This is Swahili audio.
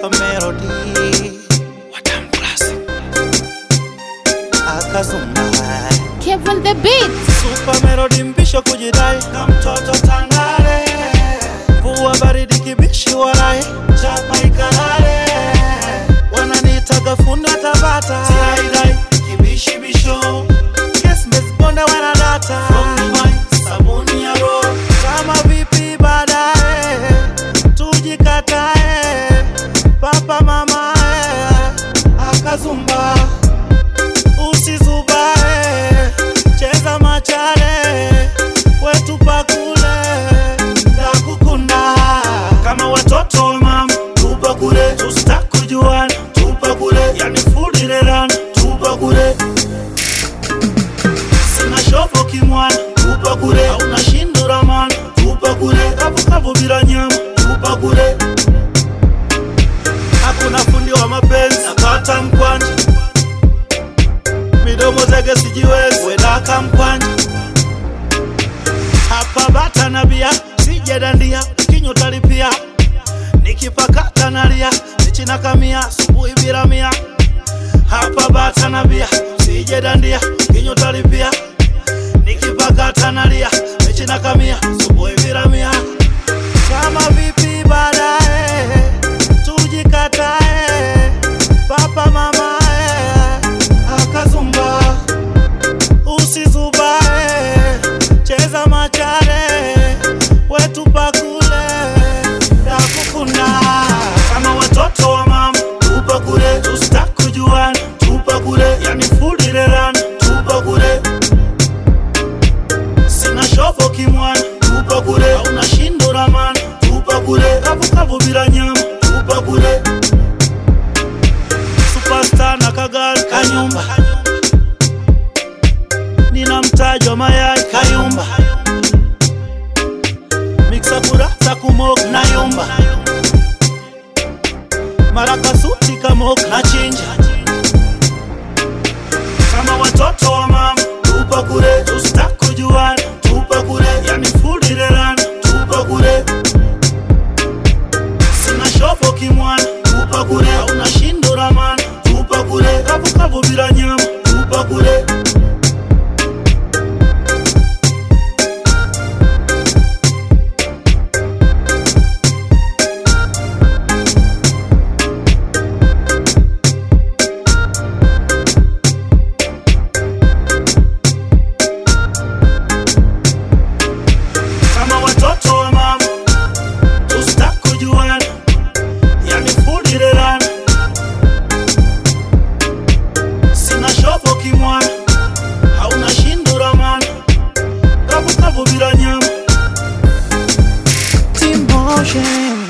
Super Melody Watam Classic Akazumba Kevin the Beat. Super Melody mpisho kujidai na mtoto tangare Vua baridi kibishi walai Chapa ikalale Wananiitaga funda tabata Tiaidai kibishi bisho Yes Miss Bonde wanadata From Dubai sabuni ya roho Kama vipi baadaye Tujikatae Papa mama Akazumba usizubae cheza machare wetu pakule ndakukunda kama watoto wa mama tupa kule tustakujuana tupa kule yani fulilerana tupa kule sina shovo kimwana tupa kule auna shinduramana tupa kule kavukavu bila nyama tupa kule hakuna fundi wa mapenzi nakata mkwanja midomo zege sijiwezi wedaka mkwanja hapa bata na bia sijedandia kinyo talipia nikipakata nalia nichinakamia subuhi bila mia hapa bata na bia sijedandia kinyo talipia nikipakata nalia nichinakamia subuhi bila mia kama vipi baadaye tujikatae papa mamae akazumba usizubae cheza machare wetu pakule takukunda kama watoto wa mama tupa kule tustakujuana tupa kule yani fulirerana tupa kule sina shovo kimwana tupa kule auna shinduramana tupa kule kavukavu bila nyama tupa kule superstar na kagali kanyumba nina mtaji wa mayai kayumba miksa kurasa kumok na yumba marakasuti kamok na chinja kama watoto wa mama tupa kule tustakujuana tupa kule yani fulirerana tupa kule sina shovo kimwana tupa kule auna shinduramana tupa kule kavukavu bila nyama tupa kule kama watoto wa mama tustakujuana yani fulirerana sina shovo kimwana hauna shinduramana kavukavu bila nyama Team Motion